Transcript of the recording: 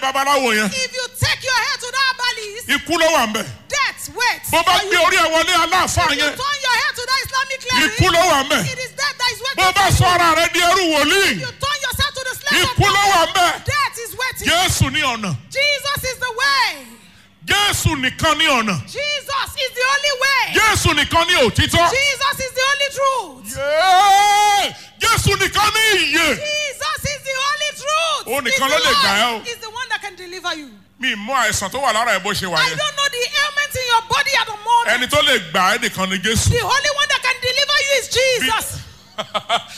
babaláwo yẹn If you take your head to that herbalist, ikú ló wà ń bẹ̀ death waits. bó bá for gbé you. orí ẹ̀ wọlé aláàfáà If you yẹn turn your head to that Islamic ikú cleric, ló wà ń bẹ̀ it is death that is bó waiting bá for sọ you. ara rẹ di ẹrú wòlíì You turn yourself to the slave of ikú ló wà ń bẹ̀ Death is waiting. jésù ní ọ̀nà Jesus is the way. jésù nìkan ní ọ̀nà Jesus is the only way. jésù nìkan ní òtítọ́ Jesus is the only truth. Yéé! jésù nìkan ní ìyè Jesus is the only truth. Ó He's nìkan the ló lè gbà ẹ́ o. Lord. He's the one that can deliver you. mi mú àìsàn tó wà lára ẹ̀ bó ṣe wà I yẹn don't know the ailment in your body at the moment. ẹni tó lè gbà ẹ́ nìkan ni jésù The only one that can deliver you is Jesus.